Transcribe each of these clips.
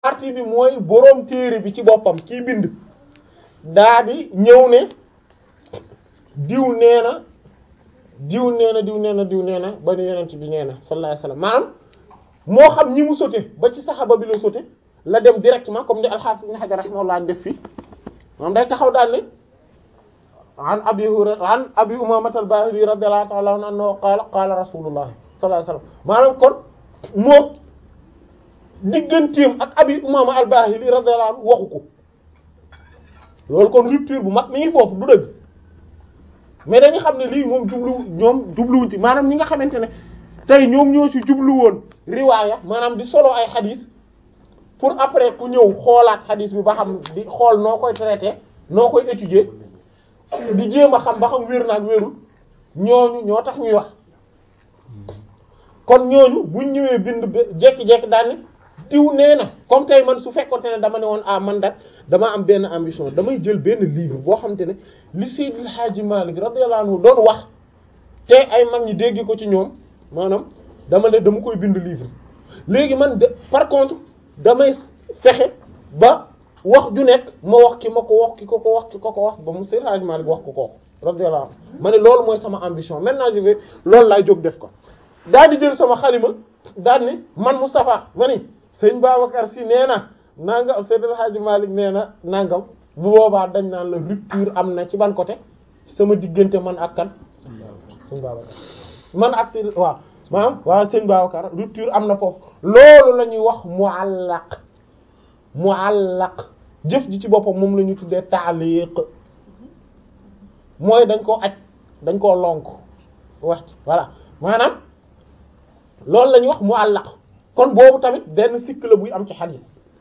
partie bi mooy boroom téere bi ci boppam kii bind daa di ñëw ne diw nee na diw nee na diw nee na diw nee na ba nu yonent bi nee na sallallahu alayhi wasallam maanaam moo xam ñi mu sote ba ci saxaba bi la sote la dem directement comme ni al-Hafiz Ibn Hajar rahimahullah def fi moom day taxaw daal ne an abi hurayra an abi umamata al-bahili radiyallahu ta'ala anhu annahu qaala qaala rasulullah sallallahu alayhi wasallam maanaam kon moom digganteem ak abi umama al-bahili radiyallahu anhu waxu ko loolu kon rupture bu mag mi ngi foofu du dëgg mais dañu xam ne lii moom jublu ñoom jubluwuñ ci maanaam ñi nga xamante ne tey ñoom ñoo ci jublu woon riwaaya maanaam di solo ay xadis pour après ku ñëw xoolaat xadis bi ba xam di xool noo koy traité noo koy étudier di jéem a xam ba xam wér na ak wérul ñooñu ñoo tax ñuy wax kon ñooñu buñ ñëwee bind ba jekki-jekki daal ne diw nee na comme tey man su fekkonte ne dama ne woon ah man da dama am benn ambition damay jël benn livre boo xamante ne li Seydil Hadji Malick radiyallahu anhu doon wax te ay mag ñi dégg ko ci ñoom maanaam dama ne dama koy bind livre léegi man de par contre damay fexe ba wax ju nekk ma wax ki ma ko wax ki ko ko wax ki ko ko wax ba mu Seydil Hadji Malick wax ko ko radiyallahu anhu ma ne loolu mooy sama ambition maintenant je vais loolu laay jóg def ko daal di jël sama xalima daal ni man Moustapha ma ni sëñ Babacar si nee na nangam Seydil Hadji Malick nee na nangam bu boobaa dañ naan la rupture am na ci ban côté sama diggante man ak kan sëñ Babacar man ak si waaw maanaam waaw sëñ Babacar rupture am na foofu loolu la ñuy wax muallaq muallaq jëf ji ci boppam moom la ñu tuddee taaliq mooy dañ koo aj dañ koo lonk wax voilà maanaam loolu la ñuy wax muallaq kon boobu tamit benn sikk la buy am ci xadis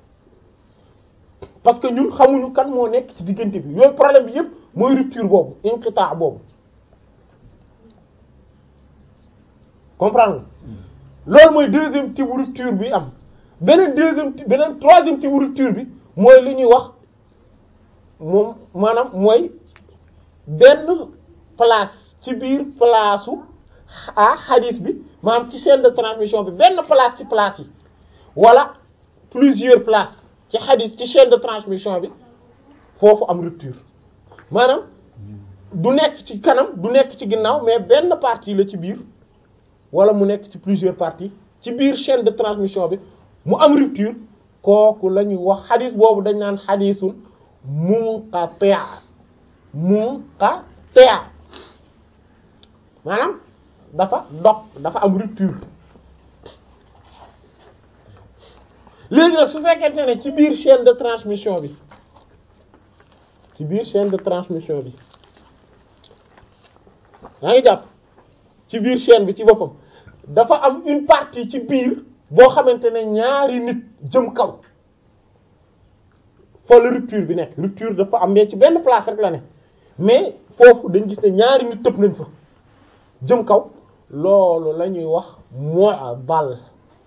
parce que ñun xamuñu kan moo nekk ci diggante bi yooyu problème bi yëpp mooy rupture boobu inqita boobu comprendre loolu mooy deuxième type rupture bi am beneen deuxième beneen troisième type rupture bi mooy li ñuy wax moom maanaam mooy benn place ci biir place u ah xadis bi maanaam ci chaîne de transmission bi benn place ci place yi wala plusieurs places ci xadis ci chaîne de transmission bi foofu am rupture maanaam du nekk ci kanam du nekk ci ginnaaw mais benn partie la ci biir wala mu nekk ci plusieurs parties ci biir chaîne de transmission bi mu am rupture kooku la ñuy wax xadis boobu dañ naan xadisul munqati' munqati' maanaam dafa dog dafa am rupture léegi nag su fekkente ne ci biir chaîne de transmission bi ci biir chaîne de transmission bi yaa ngi jàpp ci biir chaîne bi ci boppam dafa am une partie ci biir boo xamante ne ñaari nit jëm kaw fa la rupture bi nekk rupture dafa am mais ci benn place rek la ne mais foofu dañ gis ne ñaari nit tëb nañ fa jëm kaw loolu la ñuy wax mu'dal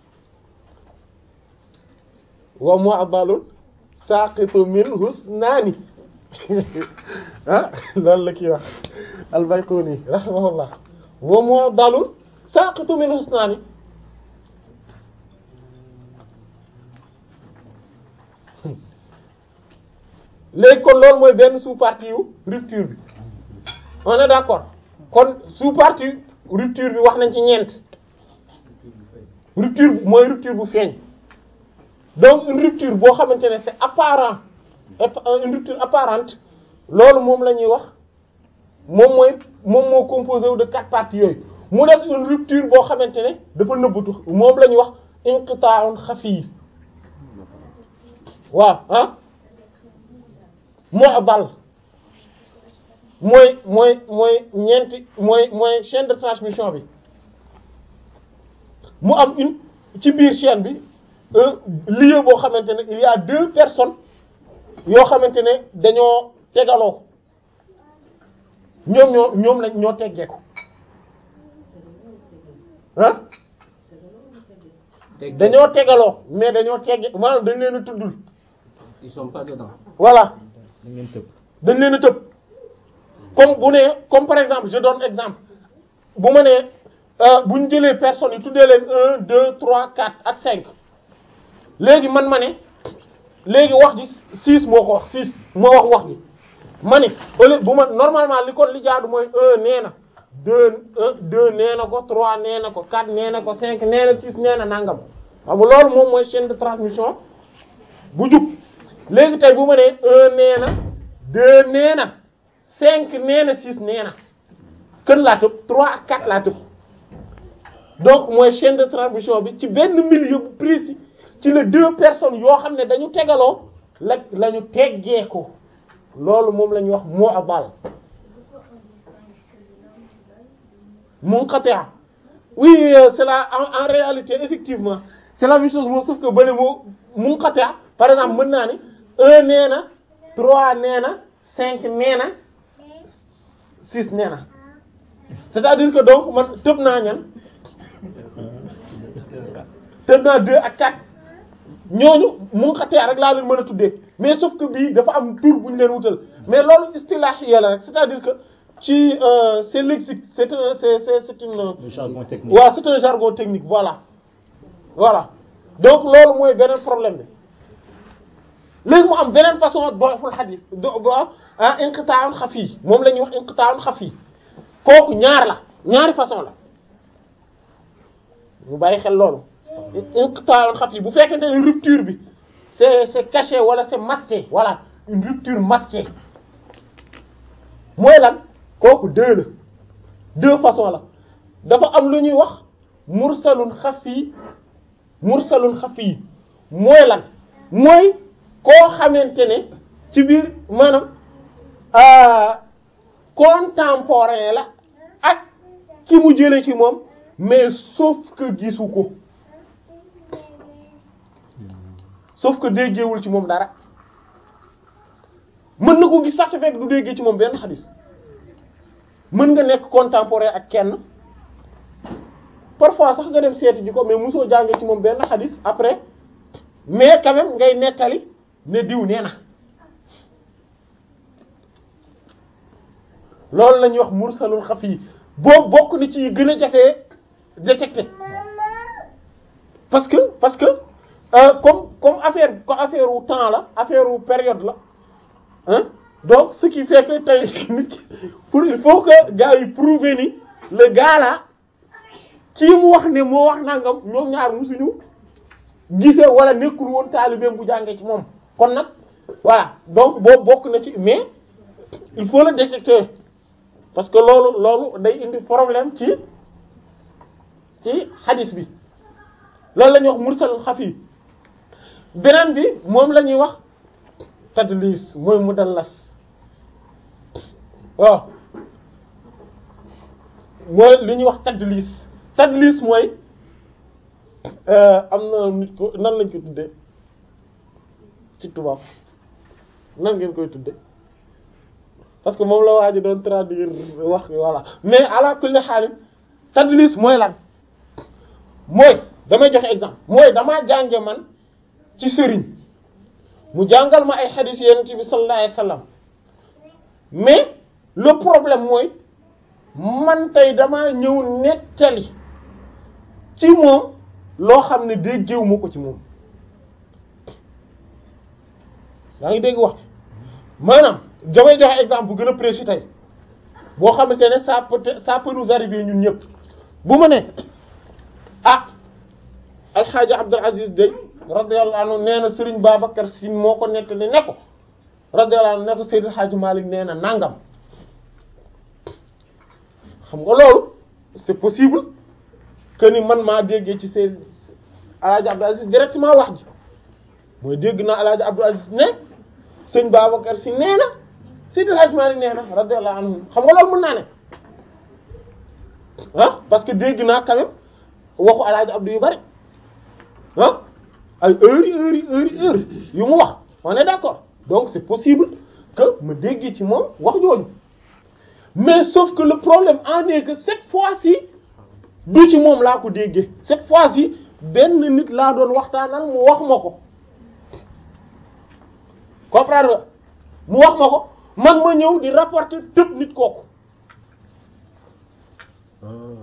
wa mu'dalun saqitu min husnani ah loolu la kii wax al-Bayquni rahimahullah wa mu'dalun saqitu min husnani léegi kon loolu mooy benn sous-partie yu rupture bi on est d'accord kon sous-partie rupture bi wax nañ ci ñeent rupture mooy rupture bu feeñ donc une rupture boo xamante ne c'est apparent une rupture apparente loolu moom la ñuy wax moom mooy moom moo composé wu de quatre parties yooyu mu des une rupture boo xamante ne dafa nëbbatu moom la ñuy wax inqita'un xafi waaw ah mu'dal mooy mooy mooy ñeenti mooy mooy chaîne de transmission bi mu am une ci biir chaîne bi un lieu boo xamante ne il y a deux personnes yoo xamante ne dañoo tegaloo ñoom ñoo ñoom lañ ñoo teggeeku ah dañoo tegaloo mais dañoo tegge maanaam dañ leen a tuddul Ils sont pas dedans. voilà da ngeen tëb dañ leen a tëb comme bu nee comme par exemple je donne exemple bu ma nee bu ñu jëlee personnes yi tuddee leen un deux trois quatre ak cinq léegi man ma ne léegi wax ji six moo ko wax six moo wax wax ji ma ni au lieu bu ma normalement li ko li jaadu mooy un nee na deux un deux nee na ko trois nee na ko quatre nee na ko cinq nee na six nee na nangam xam nga loolu moom mooy chaîne de transmission bu jub léegi tey bu ma nee un nee na deux nee na cinq nee na six nee na kën laa tëb trois ak quatre laa tëb donc mooy chaîne de transmission bi ci benn milieu bu précis ci la deux personnes yoo xam ne dañu tegaloo la la ñu teggee ko loolu moom la ñuy wax moo abal munqati' oui euh, c'est la en, en réalité effectivement c'est la même chose moom sauf que bële moo munqati' par exemple mën naa ni un nee na trois nee na cinq nee na six nee na c'est-à-dire que donc man tëb naa ñan tëb naa deux ak quatre ñooñu munqati' rek laa leen mën a tuddee mais sauf que bii dafa am tur bu ñu leen wutal mais loolu istilahiya la rek c'est-à-dire que ci euh, c'est lexique c'est un c'est c'est c'est une Le jargon technique. waaw c'est un jargon technique voilà voilà donc loolu mooy beneen problème bi léegi mu am beneen façon doful xadis do ah inqita'un xafi moom la ñuy wax inqita'un xafi kooku ñaar la ñaari façon la ñu bàyyi xel loolu inqita'un xafi bu fekkente ne rupture bi c'est c'est caché wala c'est masqué voilà une rupture masquée mooy lan kooku deux la deux façons la dafa am lu ñuy wax mursalun xafi mursalun xafi mooy lan mooy koo xamante ne ci biir maanaam contemporain la ak ki mu jële ci moom mais sauf que gisu ko sauf que déggeewul ci moom dara mën na ko gis sax te fekk du déggee ci moom benn xadis mën nga nekk contemporain ak kenn parfois sax nga dem seeti ji ko mais mosoo jàngee ci moom benn xadis après mais quand même ngay nettali ne diw nee na loolu la ñuy wax mursalul xafi boo bokk ni ci gën a jafee détecter parce que parce que euh, comme comme affaire comme affaire wu temps la affaire wu période la hein donc ce qui fait que tey nit ki pour il faut que gars yi prouver ni le gars là kii mu wax ne moo wax nangam ñoom ñaar musuñu gisee wala nekkul woon taalibeem bu jàngee ci moom kon nag voilà donc boobu bokk na ci mais il faut le détecter parce que loolu loolu day indi problème ci ci hadis bi loolu la ñuy wax mursal xafi beneen bi moom la ñuy wax tadlis mooy mudallas waaw mooy li ñuy wax tadlis tadlis mooy am na nit ko nan lañ ko tuddee ci tubaab nan ngeen koy tudde parce que moom la waa ji doon traduire wax voilà mais ala kulli xaalim tadlis mooy lan mooy damay joxe exemple mooy damaa jànge man ci sëriñ mu jàngal ma ay xadiis yonent bi sallallahu alayhi wasallam mais le problème mooy man tey damaa ñëw nettali ci moom loo xam ne déggewu ma ko ci moom yaa ngi dégg wax ci maanaam damay joxe exemple bu gën a précis tey boo xamante ne ça peut ça peut nous arriver ñun ñëpp bu ma ne ah alxaaji Abdul Aziz Dey radiyallahu anhu nee na Serigne Babacar Sy moo ko nettali ne ko radiyallahu anhu ne ko Seydil Hadji Malick nee na nangam xam nga loolu c'est possible que ni man maa déggee ci seen alaaji Abdul Aziz directement wax ji mooy dégg naa alaaji Abdul Aziz ne sëñ Babacar Sy nee na Seydil Hadji Malick nee na radiyallahu anhu xam nga loolu mën naa ne ah parce que dégg naa quand même waxu alaaji Abdou yu bari ah ay heures yi heures yi heures yi heures yu mu wax on est d'accord donc c'est possible que ma déggee ci moom wax jooju mais sauf que le problème en est que cette fois-ci du ci moom laa ko déggee cette fois-ci benn nit laa doon waxtaanal mu wax ma ko comprendre nga mu wax ma ko man ma ñëw di rapporter tëb nit kooku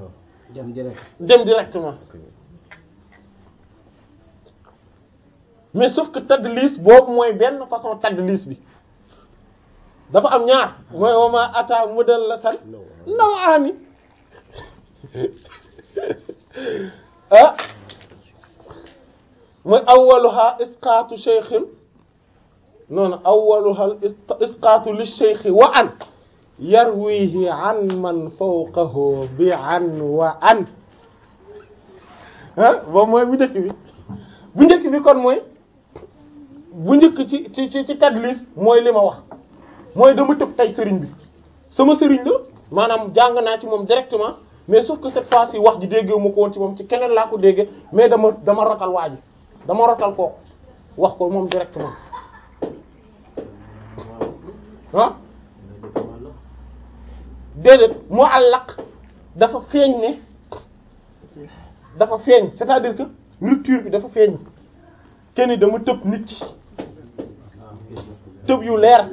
dem direct dem directement mais sauf que tadlis boobu mooy benn façon tadlis bi dafa am ñaar mooy wama ata mudallasan nawaani ah mooy awwaluha isqaatu shaykhin noonu awwaluha isqaatu li shaykhi wa an yarwihi an man fawqahu bi an wa an ah boobu mooy bu njëkk bi bu njëkk bi kon mooy bu njëkk ci ci ci ci tadlis mooy li ma wax mooy dama tëb tey sëriñ bi sama sëriñ la maanaam jàng naa ci moom directement mais sauf que cette fois-ci wax ji déggewu ma ko woon ci moom ci keneen laa ko déggee mais dama dama rotal waa ji dama rotal kooku wax ko moom directement ah déedéet muallaq dafa feeñ ne dafa feeñ c'est-à-dire que rupture bi dafa feeñ kenn dama tëb nit ci tëb yu leer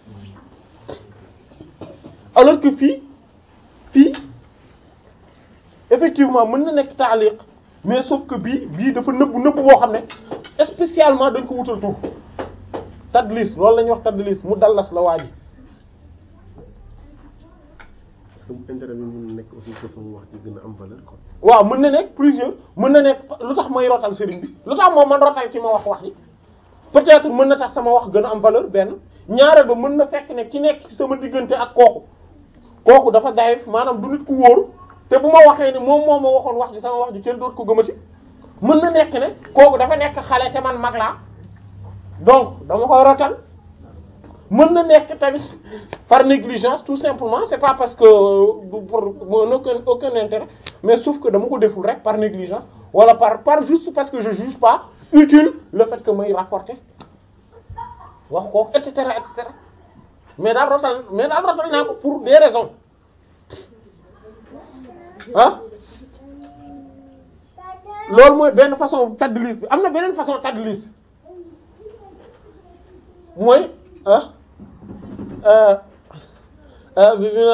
alors que fii fii effectivement mën na nekk taaliq mais sauf que bii bii dafa nëbbu nëbbu boo xam ne spécialement dañ ko wutal tur tadlis loolu la ñuy wax tadlis mu dallas la waa ji intérêt bi mën na nekk aussi que sama wax ci gën a am valeur quoi. waaw mën na nekk plusieurs mën na nekk lu tax may rotal sëriñ bi lu tax moom man rotal ci ma wax wax ji peut-être mën na tax sama wax gën a am valeur benn ñaareel ba mën na fekk ne ki nekk ci sama diggante ak kooku kooku dafa dayif maanaam du nit ku wóor te bu ma waxee ne moom moo ma waxoon wax ji sama wax ji kenn dootu ko gëmati mën na nekk ne kooku dafa nekk xale te man mag laa donc dama koy rotal mën na nekk tamit par négligence tout simplement c'est pas parce que du pour aucun aucun intérêt mais sauf que dama ko deful rek par négligence wala par par juste parce que je juge pas utile le fait que may rapporter wax ko et cetera et cetera mais daal rotal mais daal rotal naa ko pour des raisons ah loolu mooy benn façon tadlis bi am na beneen façon tadlis mooy ah bi bi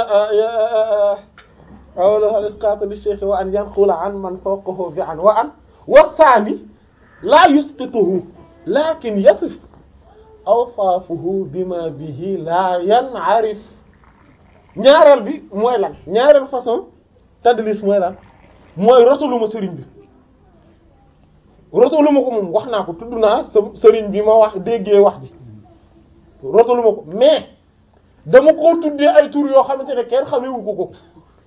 awla al isqat li shaykh wa an yanqula an man fawqahu bi an wa an wa thani la yusqituhu lakin yasif awsaafuhu bima bihi la yan'arif ñaareel bi mooy lan ñaareel façon tadlis mooy lan mooy rotaluma sëriñ bi rotaluma ko moom wax naa ko tudd naa sa sëriñ bi ma wax déggee wax ji rotaluma ko mais dama ko tuddee ay tur yoo xamante ne kenn xamewu ko ko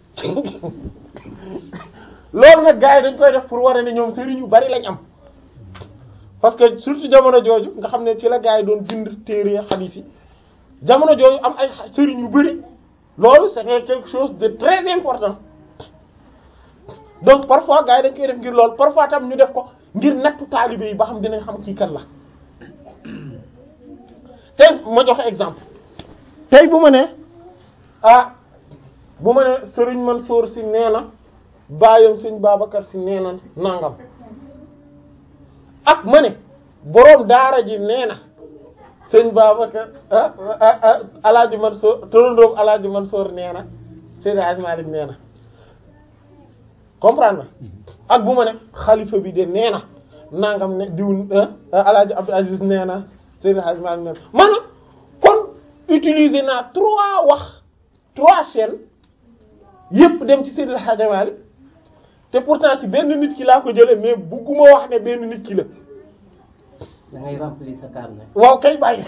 loolu nag gars yi dañ koy def pour wara ne ñoom sëriñ yu bari lañ am parce que surtout jamono jooju nga xam ne ci la gars yi doon bind téere xadiis yi jamono jooju am ay sëriñ yu bari loolu c'était quelque chose de très important donc parfois gars yi dañ koy def ngir loolu parfois tam ñu def ko ngir nattu taalibe yi ba xam dinañ xam kii kan la tey ma joxe exemple tey bu ma ne ah bu ma ne sëriñ Mansour si nee na baayam sëñ Babacar si nee na nangam ak ma ne boroom daara ji nee na sëñ Babacar ah ah alaaji Mansour tolondoom alaaji Mansour nee na Seydi Hadji Malick nee na comprendre ak bu ma ne xalifa bi de nee na nangam ne diw alaaji Abdou Aziz nee na Seydi Hadji Malick nee na maanaam kon utiliser naa trois wax trois chaînes yépp dem ci Seydi Hadji Malick te pourtant ci benn nit ki laa ko jëlee mais bugguma wax ne benn nit ki la da ngay remplir sa carnet. waaw kay bàyyi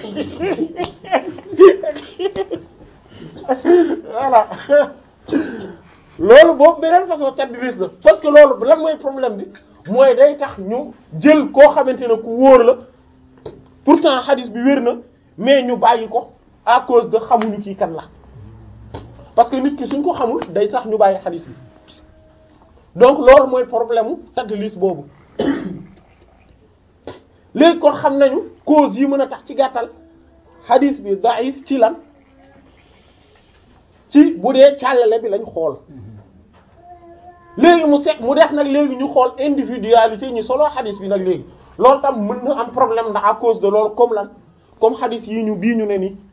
voilà loolu boobu beneen façon tadlis la parce que loolu lan mooy problème bi mooy day tax ñu jël koo xamante ne ku wóor la pourtant hadith bi wér na mais ñu bàyyi ko à cause de xamuñu kii kan la parce que nit ki suñ ko xamul day tax ñu bàyyi hadith bi donc loolu mooy problème mu tadlis boobu léegi kon xam nañu cause yi mën a tax ci gàttal hadith bi daif ci lan ci bu dee càllale bi lañ xool léegi mu set mu def nag léegi ñu xool individualité ñi solo hadith bi nag léegi loolu tam mën na am problème ndax à cause de loolu comme lan comme hadith yi ñu bii ñu ne nii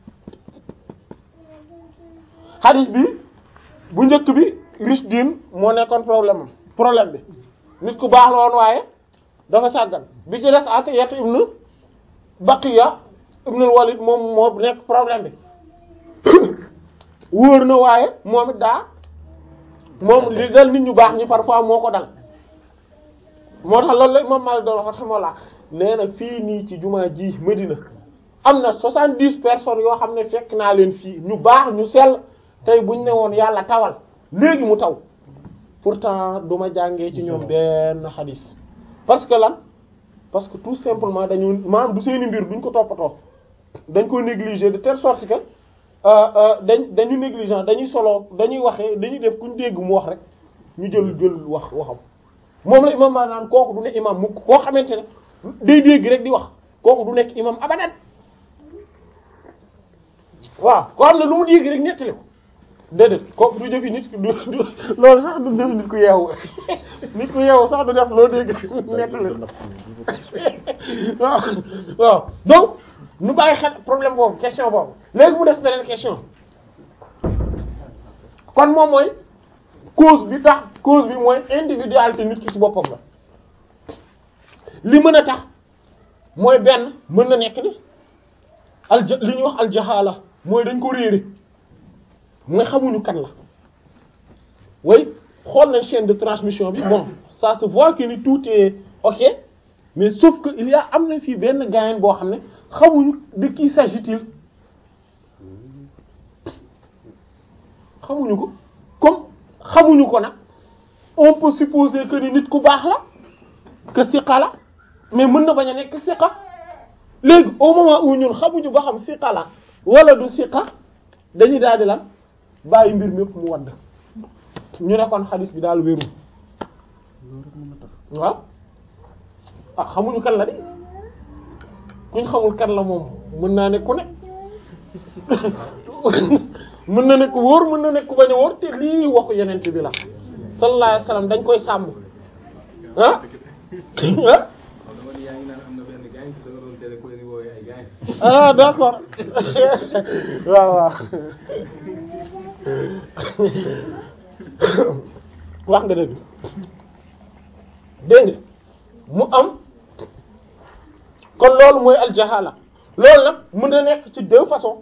hadith bi bu njëkk bi Rishdin moo nekkoon problème am problème bi nit ku baax la woon waaye dafa sàggan bi ci des Atiyat ibn Baqiya ibnul Walid moom moo nekk problème bi wóor na waaye moom it daa moom li dal nit ñu baax ñi parfois moo ko dal moo tax loolu la moom Maalik doon wax rahimahullah nee na fii nii ci jumaa ji Medina am na soixante-dix personnes yoo xam ne fekk naa leen fii ñu baax ñu sell tey buñ ne woon yàlla tawal léegi mu taw pourtant du ma jàngee ci ñoom benn xadis parce que lan parce que tout simplement dañu maanaam du seeni mbir duñ ko toppatoo dañ ko négliger de telle sorte que dañ dañu négligent dañuy solo dañuy waxee dañuy def kuñ dégg mu wax rek ñu jël jël wax waxam moom la imam maa naan kooku du ne imam mukk koo xamante ne day dégg rek di wax kooku du nekk imam abadan waaw koo xam ne lu mu dégg rek nettali ko déedéet kooku du jëfi nit du loolu sax du jëfi nit ku yeewu nit ku yeewu sax du def loo dégg nettali waaw waaw donc ñu bàyyi xel problème boobu question boobu léegi mu des beneen question kon moom mooy cause bi tax cause bi mooy individualité nit ki ci boppam la li mën a tax mooy benn mën na nekk ni alja li ñuy wax aljahala mooy dañ ko réere mooy xamuñu kan la way xool nañ chaîne de transmission bi bon ça se voit que ni tout est ok mais sauf que il y a am na fii benn gaayen boo xam ne xamuñu de qui s'agit-il xamuñu ko comme xamuñu ko nag on peut supposer que ni nit ku baax la que siqa la mais mën na bañ a nekk siqa léegi au moment où ñun xamuñu ba xam siqa la wala du siqa dañuy daal di lan bàyyi mbir mépp mu wadd ñu ne kon xadis bi daal wérul waaw ah xamuñu kan la de kuñ xamul kan la moom mën naa ne ku ne mën na nekk wóor mën na nekk ku bañ a wóor te lii waxu yenent bi la sallallahu alayhi wasallam dañ koy sàmm ah ah ah d'accord waaw waaw wax nga dëgg dégg nga mu am kon loolu mooy aljahala loolu nag mën na nekk ci deux façons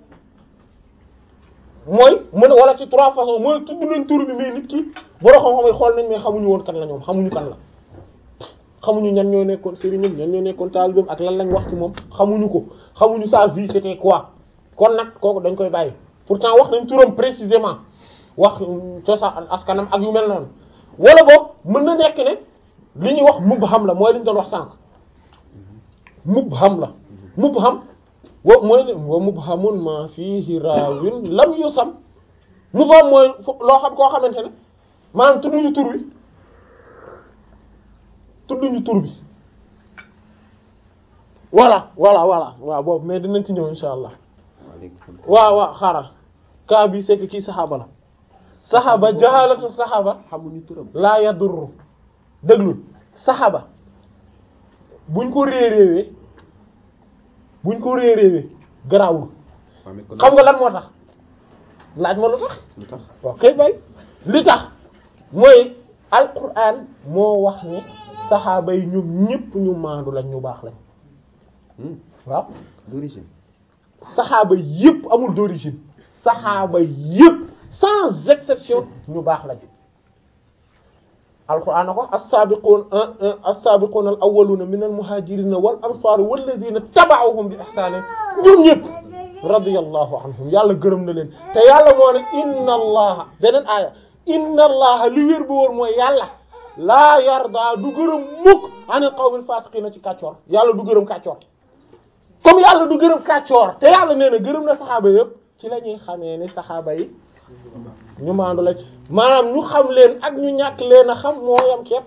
mooy mën wala ci trois façons mooy tudd nañ tur bi mais nit ki boro xam-xam yi xool nañ mais xamuñu woon kan la ñoom xamuñu kan la xamuñu ñan ñoo nekkoon sëriñam ñan ñoo nekkoon taalibeem ak lan lañ wax ci moom xamuñu ko xamuñu sa vie c'était quoi kon nag kooku dañ koy bàyyi pourtant wax nañ turam précisément wax cosaan askanam ak yu mel noonu wala boog mën na nekk ne li ñuy wax mubham la mooy li ñu doon wax sànq mubham la mubham wo mooy ne wa mubhamun ma fihi raawin lam yusam mubham mooy loo xam koo xamante ne maanaam tudduñu tur bi tudduñu tur bi voilà voilà voilà waaw boobu mais dinañ ci ñëw insha allah waaw waaw xaaral cas bi c'est que kii saxaaba la saxaaba jahalatu saxaaba xamuñu turam laa yadurru déglul saxaaba buñ ko réeréewee buñ ko réeréewee garaawul xam nga lan moo tax laaj ma lu tax lu tax waaw kay bay li tax mooy alquran moo wax ne saxaaba yi ñoom ñépp ñu maandu lañ ñu baax lañ waaw d'origine saxaaba yépp amul d'origine saxaaba yépp sans exception ñu baax lañ alquran na ko as-sabiqun as-sabiqun al-awwaluna min al-muhajirin wal ansar walladhina taba'uhum bi ihsan ñoom ñépp radiyallahu anhum yàlla gërëm na leen te yàlla moo ne inna allaha beneen aaya inna allaha li wér bu wóor mooy yàlla laa yarda du gërëm mukk anil qawmil fasiqina ci kàccoor yàlla du gërëm kàccoor comme yàlla du gërëm kàccoor te yàlla nee na gërëm na saxaaba yépp ci la ñuy xamee ni saxaaba yi ñu maandu la ci maanaam ñu xam leen ak ñu ñàkk leen a xam moo yam képp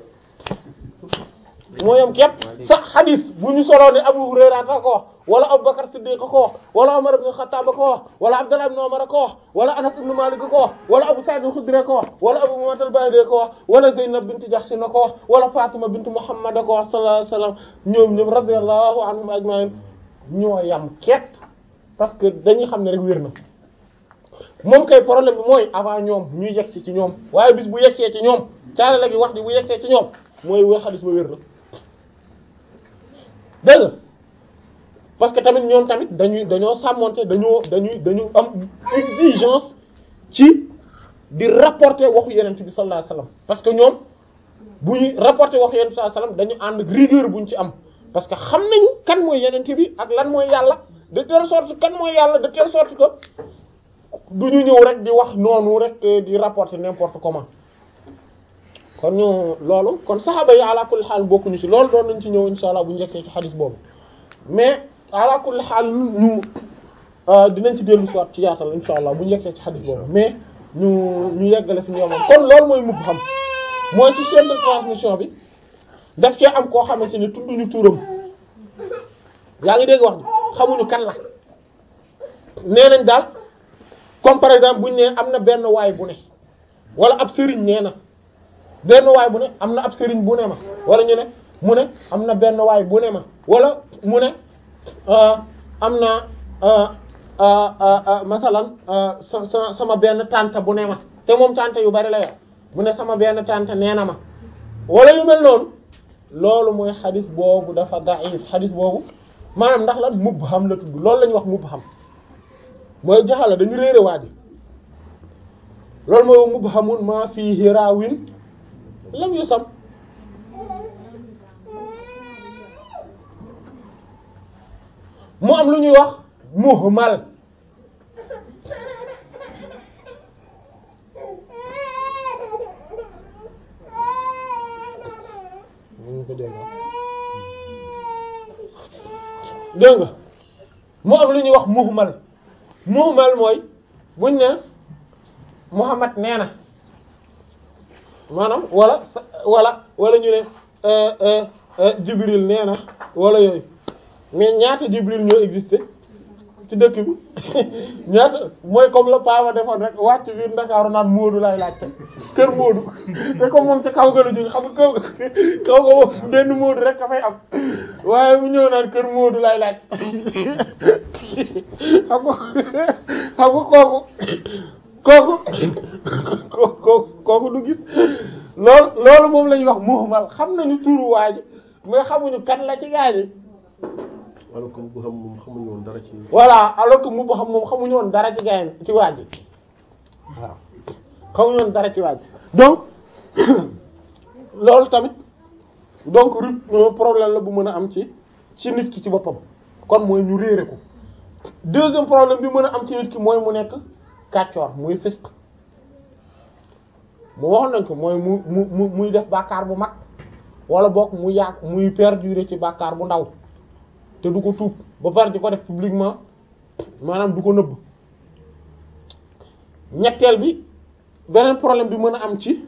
moo yam képp sax xadis bu ñu soloo ne Abu Hurayra ko wax wala Abu Bakar Siddiq ko wax wala Umar ibn Khattab ko wax wala Abdullah ibn Umar ko wax wala Anas ibn Malik ko wax wala Abu Sa'id al-Khudri ko wax wala Abu Muhammad al-Bahili ko wax wala Zaynab bint Jahsh ko wax wala Fatima bint Muhammad ko wax sallallahu alayhi wasallam ñoom ñoom radiyallahu anhum ajma'in ñoo yam képp parce que dañuy xam ne rek wér na moom kay problème bi mooy avant ñoom ñuy yegsi ci ñoom waaye bis bu yegsee ci ñoom caalale gi wax ji bu yegsee ci ñoom mooy wéy xadis ba wér na dégg nga parce que tamit ñoom tamit dañuy dañoo sàmmonte dañoo dañuy dañu am exigence ci di rapporter waxu yenent bi sallallahu alayhi wasallam parce que ñoom bu ñuy rapporter waxu yenent bi sallallahu alayhi wasallam dañu ànd ak rigueur bu ñu ci am parce que xam nañu kan mooy yenent bi ak lan mooy yàlla de telle sorte kan mooy yàlla de telle sorte que du ñu ñëw rek di wax noonu rek di rapporter n'importe comment kon ñu loolu kon saxaaba yi ala kulli xaal bokkuñu ci loolu doon nañ ci ñëw insha allah bu njëkkee ci xadis boobu mais ala kulli xaal ñu dinañ ci dellu soit ci yaatal insha allah bu njëkkee ci xadis boobu mais ñu ñu yeggale fi ñu yemoon kon loolu mooy mubham mooy ci chaîne de transmission bi daf cee am koo xamante ni tudduñu turam yaa ngi dégg wax ji xamuñu kan la nee nañ daal comme par exemple buñ ne am na benn waay bu ne wala ab sëriñ nee na benn waay bu ne am na ab sëriñ bu ne ma wala ñu ne mu ne am na benn waay bu ne ma wala mu ne am na masalan sa sa sama benn tante bu ne ma te moom tante yu bari la yor mu ne sama benn tante nee na ma wala yu mel noonu loolu mooy xadis boobu dafa da'if xadis boobu maanaam ndax lan mubham la tudd loolu la ñuy wax mubham mooy jaxala dañu réere waa ji loolu mooy mubhamun ma fihi raawin lam yusam mu am lu ñuy wax muhmal dégg nga mu am lu ñuy wax muhmal muhmal mooy buñ ne Muhammad nee na maanaam wala wala wala ñu ne Jibril nee na wala yooyu mais ñaata Jibril ñoo existé ci dëkk bi ñaata mooy comme la Paa defoon rek wàcc biir Ndakaaru naan Moodu lay laajte kër Moodu te comme moom ca kaw ga la jóge xam nga kaw kaw ga moom benn Moodu rek a fay am waaye mu ñëw naan kër Moodu lay laaj xam nga xam nga kooku kooku kooku kooku du gis loolu loolu moom la ñuy wax muhmal xam nañu turu waa ji mais xamuñu kan la ci gaañi wala comme bu xam moom xamuñu woon dara ci. voilà alors que mu bu xam moom xamuñu woon dara ci gaañ ci waa ji waaw xamuñu woon dara ci waa ji donc loolu tamit donc ru problème la bu mën a am ci ci nit ki ci boppam kon mooy ñu réere ko deuxième problème bi mën a am ci nit ki mooy mu nekk kàccoor muy fisq mu waxoon nañ ko mooy mu mu mu muy def bàkkaar bu mag wala boog mu yàgg muy perdurer ci bàkkaar bu ndaw te du ko tuub ba pare di ko def publiquement maanaam du ko nëbb ñetteel bi beneen problème bi mën a am ci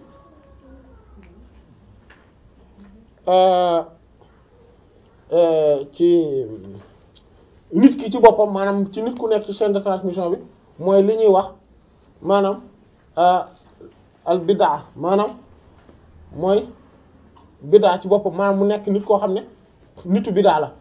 ci nit ki ci boppam maanaam ci nit ku nekk ci chaîne de transmission bi mooy li ñuy wax maanaam al bidaa maanaam mooy bidaa ci boppam maanaam mu nekk nit koo xam ne nitu bidaa la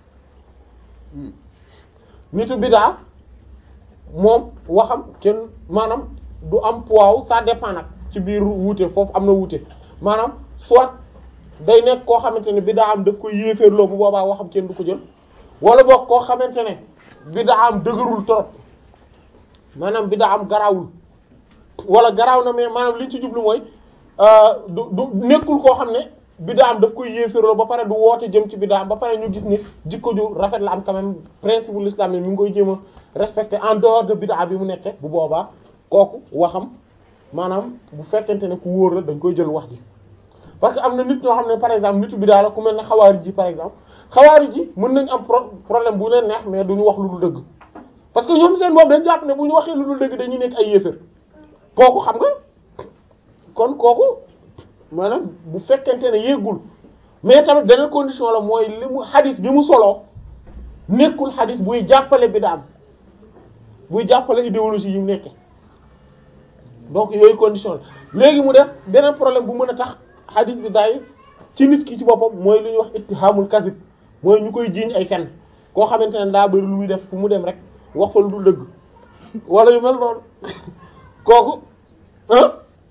nitu bidaa moom waxam kenn maanaam du am poids ça dépend nag ci biir wuute foofu am na wuute maanaam soit day nekk koo xamante ne bidaa am daf koy yéeféerloo bu boobaa waxam kenn du ko jël wala boog koo xamante ne bidaa am dëgërul trop maanaam bidaa am garaawul wala garaaw na mais maanaam li ñu ci jublu mooy du du nekkul koo xam ne bidaa am daf koy yéeféerloo ba pare du woote jëm ci bidaa am ba pare ñu gis ni jikko ju rafet la am quand même principe bu l'islam mi ngi koy jéem a respecté en dehors de bidaa bi mu nekke bu boobaa kooku waxam maanaam bu fekkente ne ku wóor la dañ koy jël wax ji parce que am na nit ñoo xam ne par exemple nitu bidaa la ku mel ne xawaari ji par exemple xawaari ji mën nañ am problème bu leen neex mais duñu wax lu dul dëgg parce que ñoom seen boobu dañ jàpp ne bu ñu waxee lu dul dëgg dañuy nekk ay yéefér kooku xam nga kon kooku maanaam bu fekkente ne yéegul mais tamit beneen condition la mooy li mu xadis bi mu soloo nekkul xadis buy jàppale bidaam buy jàppale idéologie yi mu nekke donc yooyu condition la léegi mu def beneen problème bu mën a tax xadis bi daay ci nit ki ci boppam mooy lu ñuy wax ittihamul kadhib mooy ñu koy jiiñ ay fen koo xamante ne daa bari lu muy def fu mu dem rek wax fa lu dul dëgg wala yu mel noonu kooku ah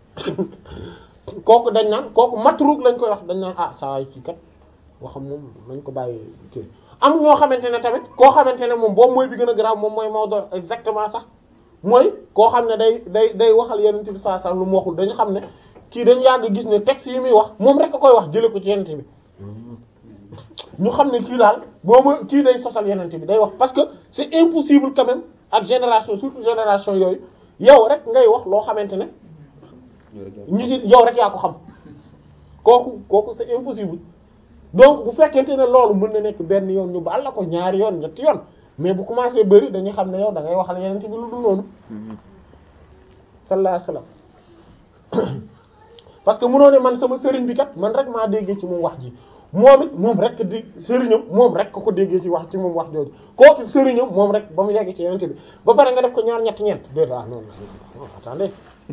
kooku dañ naan kooku matruk lañ koy wax dañ naan ah saa yi kii kat waxam moom nañ ko bàyyi kii am ñoo xamante ne tamit koo xamante ne moom boobu mooy bi gën a garaaw moom mooy mawdu exactement sax mooy koo xam ne day day day waxal yenente bi sallallahu alayhi wasallam lu mu waxul dañu xam ne kii dañu yàgg gis ne texte yi muy wax moom rek a koy wax jële ko ci yenente bi ñu xam ne kii daal boobu kii day sosal yenente bi day wax parce que c'est impossible quand même ak génération surtout génération yooyu yow rek ngay wax loo xamante ne ñi ci yow rek yaa ko xam kooku kooku c'est impossible donc bu fekkente ne loolu mën na nekk benn yoon ñu baal la ko ñaari yoon ñetti yoon mais bu commencé bëri dañuy xam ne yow da ngay waxal yenente bi lu dul noonu sallallahu alayhi wasallam parce que mënoo ne man sama sëriñ bi kat man rek maa déggee ci moom wax ji moom it moom rek di sëriñam moom rek ko déggee ci wax ci moom wax jooju kooku sëriñam moom rek ba mu yegg ci yenente bi ba pare nga def ko ñaar ñett ñeent déet ah non non attendez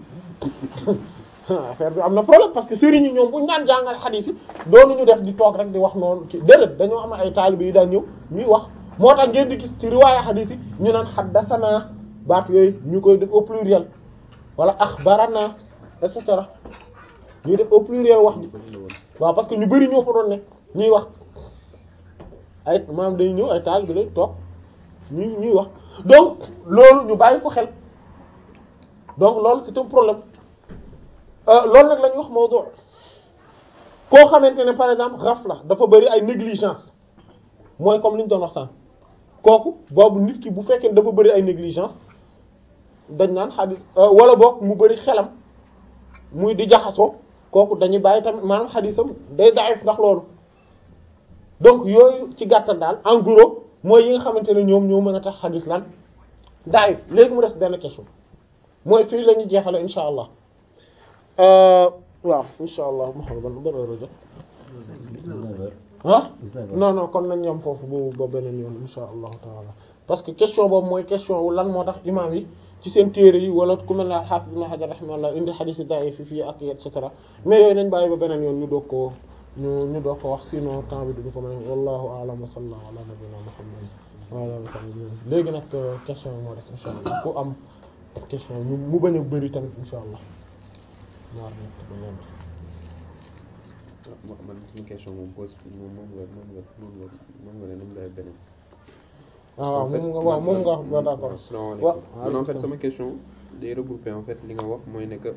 affaire bi am na problème parce que sëriñ yi ñoom bu ñu daan jàngal xadiis yi doonuñu def di toog rek di wax noonu ci déedéet dañoo am ay taalibe yi daan ñëw ñuy wax moo tax ngeen di gis ci riwaaya xadiis yi ñu naan xaddasanaa baat yooyu ñu koy def au pluriel wala axbarana et cetera ñuy def au pluriel wax ji waaw parce que ñu bari ñoo fa doon nekk ñuy wax ay maanaam dañuy ñëw ay taalibe lay toog ñuy ñuy wax donc loolu ñu bàyyi ko xel donc loolu c'est un problème loolu nag la ñuy wax mawdu koo xamante ne par exemple ghafla dafa bari ay négligence mooy comme li ñu doon wax sànq kooku boobu nit ki bu fekkee dafa bari ay négligence dañ naan xadis wala boog mu bari xelam muy di jaxasoo kooku dañuy bàyyi tamit maanaam xadisam day daif ndax loolu donc yooyu ci gàttal daal en gros mooy yi nga xamante ne ñoom ñoo mën a tax xadis lan daif léegi mu des benn question mooy fii la ñuy jeexale insha allah waaw insha allah ma xam ban ban heure jot ah non non kon nañ ñoom foofu bu ba beneen yoon insha allahu taala parce que question boobu mooy question wu lan moo tax imam yi ci seen téere yi wala ku mel ne al-Hafiz Ibn Hajar rahimahullah indi hadith yi daif fi fii ak et cetera mais yooyu nañ bàyyi ba beneen yoon ñu doog koo ñu ñu doog ko wax sinon temps bi duñu ko mën wallahu a'lam wa sallallahu ala nabiyyina muhammad wa ala alihi wa sahbihi léegi nag question yi moo des insha allah ku am question ñu mu bañ a bëri tamit insha allah ñaar ñett ba ñeent man suñu question moom pose moom moom nga moom nga moom nga moom nga ne moom lay beneen ah waaw moom nga waaw moom nga wax ba d'accord asalaamaaleykum man en fait sama question day regrouper en fait li nga wax mooy ne que